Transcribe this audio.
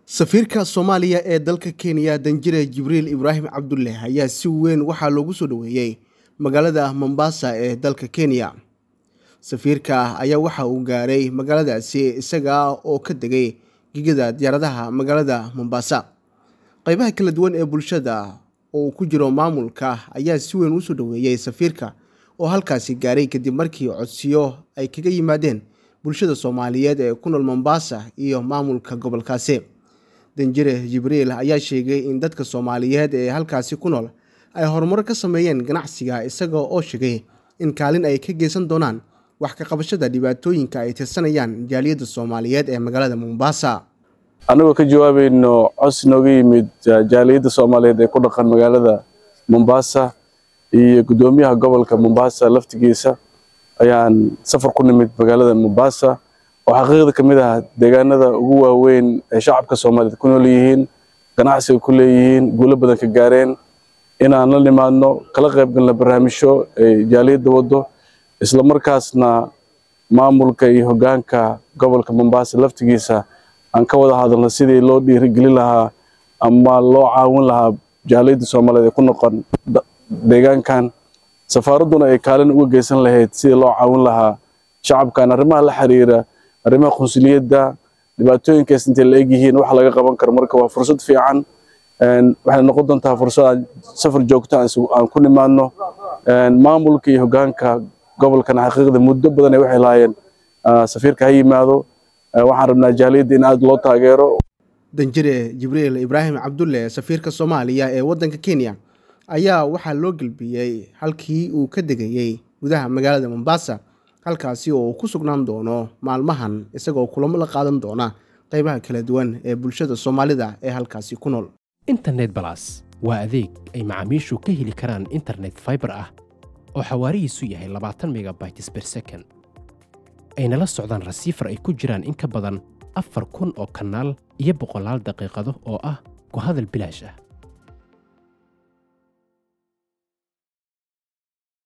safiirka soomaaliya ee dalka kenya danjire jibriil ibraahim cabdulle ayaa si weyn waxaa loogu soo dhoweeyey magaalada mombasa ee dalka kenya safiirka ayaa waxa uu gaaray magaaladaasi isaga oo ka degay gigada diyaaradaha magaalada mombasa qeybaha kala duwan ee bulshada oo uu ku jiro maamulka ayaa si weyn usoo dhoweeyey safiirka oo halkaasi gaaray kadib markii codsiyo ay kaga yimaadeen bulshada soomaaliyeed ee ku nool mombasa iyo maamulka gobolkaasi danjire jibriil ayaa sheegay in dadka soomaaliyeed ee halkaasi ku nool ay horumaro ka sameeyeen ganacsiga isaga oo sheegay in kaalin ay ka geysan doonaan wax ka qabashada dhibaatooyinka ay tirsanayaan jaaliyadda soomaaliyeed ee magaalada mombasa annagoo ka jawaabayno cos nooga yimid jaaliyadda soomaaliyeed ee ku dhaqan magaalada mombasa iyo guddoomiyaha gobolka mombasa laftigiisa ayaan safar ku nimid magaalada mombasa oo xaqiiqda ka mid ah deegaanada ugu waaweyn ee shacabka soomaaliyeed ku nool yihiin ganacsiga ku leeyihiin guulo badan ka gaareen inaan la nimaadno kala qaybgalna barnaamijyo ay jaaliyadda waddo islamarkaasna maamulka iyo hoggaanka gobolka mombasa laftigiisa aan ka wada hadalno sidii loo dhiirigelin lahaa ama loo caawin lahaa jaaliyadda soomaaliyeed ee ku noqon deegaankan safaaradduna ay kaalin uga geysan lahayd sidii loo caawin lahaa shacabkan arrimaha la xiriira arrimaha qunsuliyadda dhibaatooyinkaas intay la egyihiin wax laga qaban karo marka waa fursad fiican waxay noqon doontaa fursad aan safar joogto aan ku nimaadno maamulka iyo hoggaanka gobolkan xaqiiqda muddo badan ay waxay lahaayeen safiirka ha yimaado waxaan rabnaa jaaliyadda in aada loo taageero danjire jibriil ibraahim cabdulle safiirka soomaaliya ee waddanka kenya ayaa waxaa loo gelbiyey halkii uu ka degayey gudaha magaalada mombasa halkaasi oo uu ku sugnaan doono maalmahan isagoo kulamo la qaadan doona qeybaha kala duwan ee bulshada soomaalida ee halkaasi ku nool internet balas waa adeeg ay macaamiishu ka heli karaan internet faibar ah oo xawaarihiisu yahay labaatan megabytes ber second ayna la socdaan rasiifar ay ku jiraan in ka badan afar kun oo kanaal iyo boqolaal daqiiqado oo ah ku hadal bilaash ah